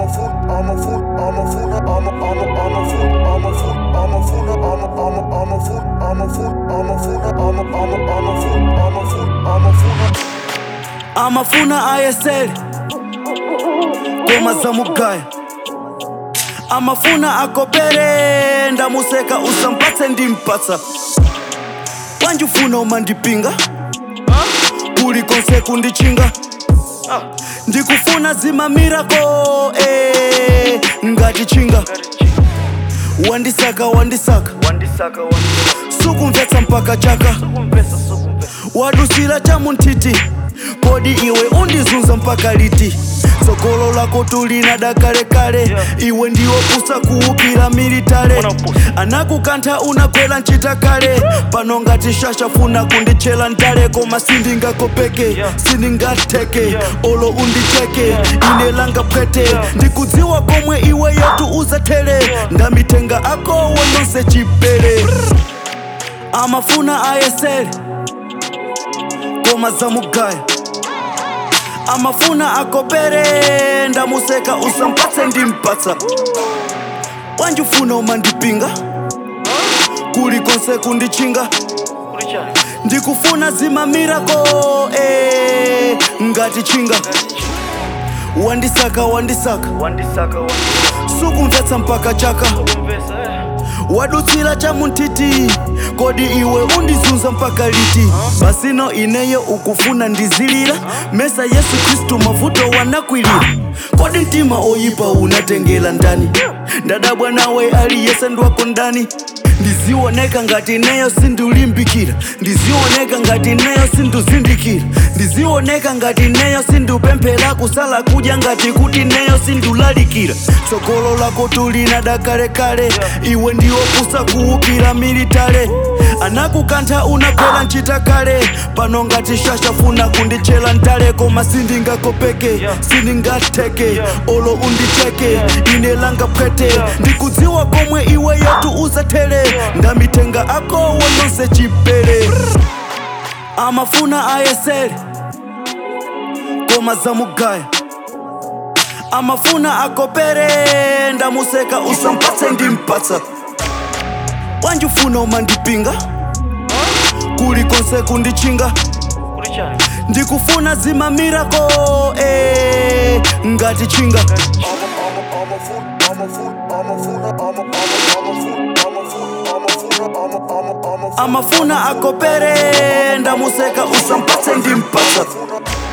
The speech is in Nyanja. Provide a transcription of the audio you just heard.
a fool, I'm a fool, I'm a fool, I'm a, I'm a, I'm a fool, I'm a fool, I'm a fool, I'm a, I'm a, I'm a fool, I'm a fool, I'm a fool, I'm a, I'm a, I'm a fool, I'm a fool, I'm a fool. amafuna ayesele ngoma zamugaya amafuna akopere ndamuseka usampatse ndimpatsa wanjifuna umandipinga kulikonse kundichinga ndikufuna zimamirako eh, ngati chinga wandisaka wandisaka wandisaka wandisaka sukumvetsa mpaka chaka sukumvesa sukumvesa wadusira chamuntiti kodi iwe undizunza mpaka liti tsogolo lako tulina dakalekale Yeah. iwe ndiwo pusa kuupira militale Unapusa. anakukantha unakwela ncita kale pano ngati shashafuna kundichela ndale koma sindingakopeke Yeah. sindingateke Yeah. olo undicheke Yeah. ine langa pwete Yeah. ndikudziwa komwe iwe yetu uzatele Yeah. ndamitenga akowo nonse chipele amafuna ayesele ngoma zamugaya amafuna akopere ndamuseka usampatse ndimpatsa wanjifuna umandipinga kulikonse kundichinga kuli chani ndikufuna zimamirako eh, ngati chinga wandisaka wandisaka wandisaka wandisaka sukumvetsa mpaka chaka sukumvesa eh. wadutsira chamuntiti kodi iwe undizunza mpaka liti basino ineyo ukufuna ndizilira mesa yesu kristu mavuto wanakwilira kodi mtima oyipa unatengela ndani ndadabwa nawe aliyese ndwako ndani ndizioneka ngati neyo sindulimbikira ndizioneka ngati neyo sinduzindikira ndizioneka ngati neyo sindupemphera kusala kudya ngati kuti neyo sindulalikira tsogolo lako tulina dakalekale iwe ndiwo pusa kuupira militale anakukantha unakwela ncita kale pano ngati shashafuna kundichela ndale koma sindingakopeke Yeah. sindingateke Yeah. olo undicheke Yeah. ine langa pwete Yeah. ndikudziwa komwe iwe yetu uzatele Yeah. ndamitenga akowo nonse chipele amafuna ayesele ngoma zamugaya amafuna akopere ndamuseka usampatse ndimpatsa wanjifuna umandipinga kulikonse kundichinga kuli chani ndikufuna zimamirako eh, ngati chinga I'm a, I'm a, I'm a fool, I'm a fool, I'm a fool, I'm a, I'm a, I'm a fool, I'm a fool, I'm a fool, I'm a, I'm a, I'm a fool. amafuna akopere ndamuseka usampatse ndimpatsa I'm a fool.